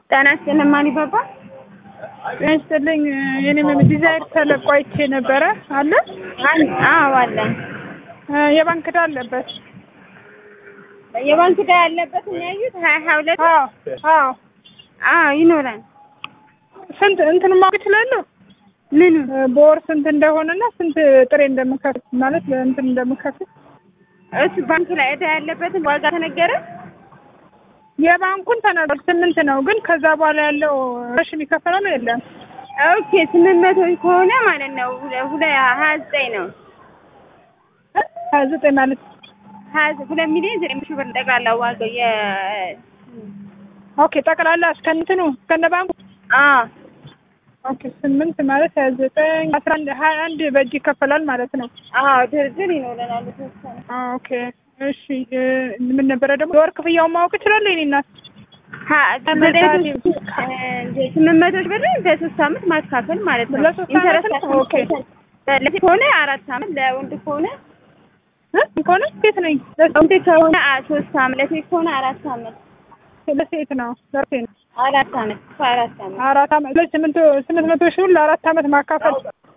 ጤና ይስጥልኝ ማን ይባባል? ጤና ይስጥልኝ የኔም ዲዛይር ተለቆ አይቼ ነበረ አለ አዎ አለን። የባንክ ዕዳ አለበት። የባንክ ዕዳ ያለበት የሚያዩት ሀያ ሀያ ሁለት አዎ አዎ አዎ ይኖራል። ስንት እንትን ማወቅ እችላለሁ? ምኑ በወር ስንት እንደሆነና ስንት ጥሬ እንደምከፍል ማለት እንትን እንደምከፍል እሱ ባንክ ላይ ዕዳ ያለበትን ዋጋ ተነገረ። የባንኩን ተናግሯል። ስምንት ነው ግን ከዛ በኋላ ያለው ረሽ የሚከፈለው ነው የለም። ኦኬ ስምንት መቶ ከሆነ ማለት ነው ሁለ ሀያ ዘጠኝ ነው ሀያ ዘጠኝ ማለት ሀያ ሁለት ሚሊዮን ዘጠኝ ሺህ ብር ጠቅላላ ዋጋው የ ኦኬ ጠቅላላ እስከ እንትኑ እስከነ ባንኩ አዎ ኦኬ ስምንት ማለት ሀያ ዘጠኝ አስራ አንድ ሀያ አንድ በእጅ ይከፈላል ማለት ነው። አዎ ድርድር ይኖረናል የተወሰነ ኦኬ እሺ ምን ነበረ ደግሞ የወር ክፍያውን ማወቅ እችላለሁ የኔ እናት? ስምንት መቶ ሺህ ብር በሶስት አመት ማካፈል ማለት ነው። ለሶስት አመት ነው? ኦኬ ለሴት ከሆነ አራት አመት ለወንድ ከሆነ ከሆነ ሴት ነኝ ወንድ ከሆነ ሶስት አመት ለሴት ከሆነ አራት አመት ለሴት ነው ለሴት ነው አራት አመት አራት አመት አራት አመት ስምንት ስምንት መቶ ሺህ ብር ለአራት አመት ማካፈል